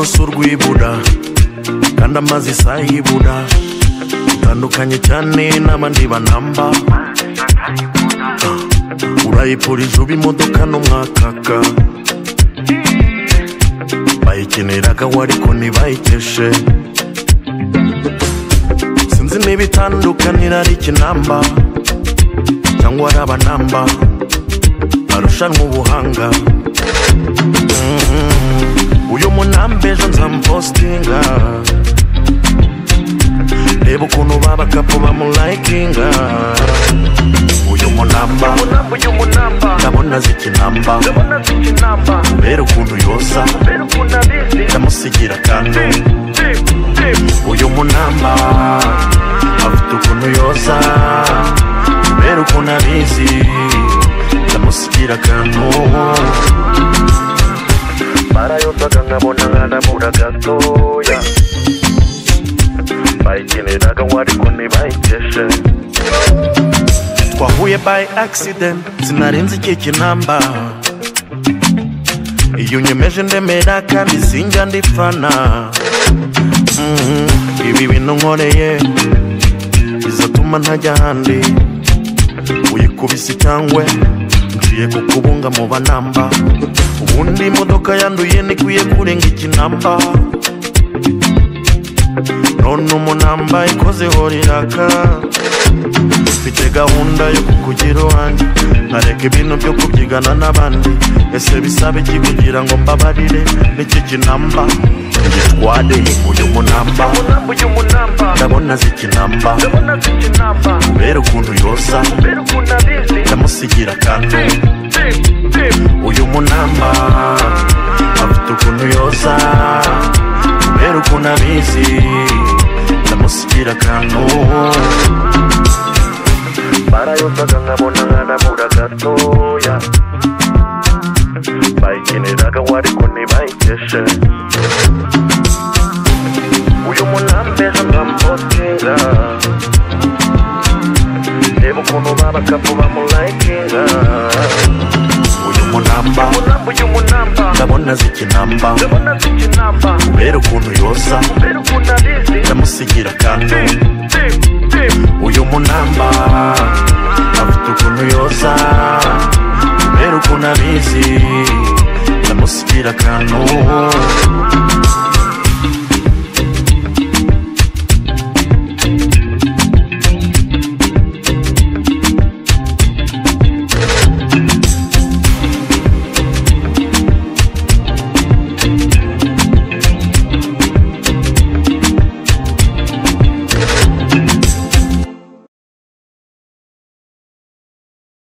rw'ibuda kandi amazi isaha ibuda utandukanye cyane n'abandi banamba urayipfura ijuba imodoka n'umwakaka bayikeneraga we ariko ntibayiteshe sinzi niba itandukanira ari ikinamba cyangwa ari abanamba barushanwa ubuhanga Mhm. uyu munamba ejo nzamupositinga reba ukuntu babakapu bamulayikinga uyu munamba Munamba uyu munamba ndabona azi ikinamba ndabona mfite inamba mbere ukuntu yoza mbere ukuntu abizi ndamusigira kandi Tip, tip, tip. uyu munamba afite ukuntu yoza mbere ukuntu abizi ndamusigira akantu barayozaga nkabona nkanamura gatoya bayikeneraga ngo ariko ntibayikeshe twahuye by accident sinarenze iki kinamba iyo unyemeje ndemera kandi sinjya ndipfana Mhm, ibi bintu nkoreye bizatuma ntajya ahandi uyikubise cyangwa ngiye kukubunga mu banamba ubundi imodoka yanduye ntikwiye kurenga ikinamba none umunamba ikozeho riraka mfite gahunda yo kukugira uwanjye nkareka ibintu byo kubyigana n'abandi ese bisaba iki kugira ngo mbabarire n'iki kinamba ngitware uyu munamba munamba uyu munamba ndabona azi ikinamba ndabona mfite inamba kubera ukuntu yoza mbere ukuntu abizi ndamusigira akantu Tip, tip, tip. uyu munamba afite ukuntu yoza kubera ukuntu abizi ndamusigira akantu barayozaga nkabona nkanamura gatoya bayikeneraga we ariko ntibayikeshe uyu munambeza nkamupostinga reba ukuntu babakapu bamulayikinga uyu munamba munamba uyu munamba ndabona azi ikinamba ndabona mfite inamba kubera ukuntu yoza mbere ukuntu ari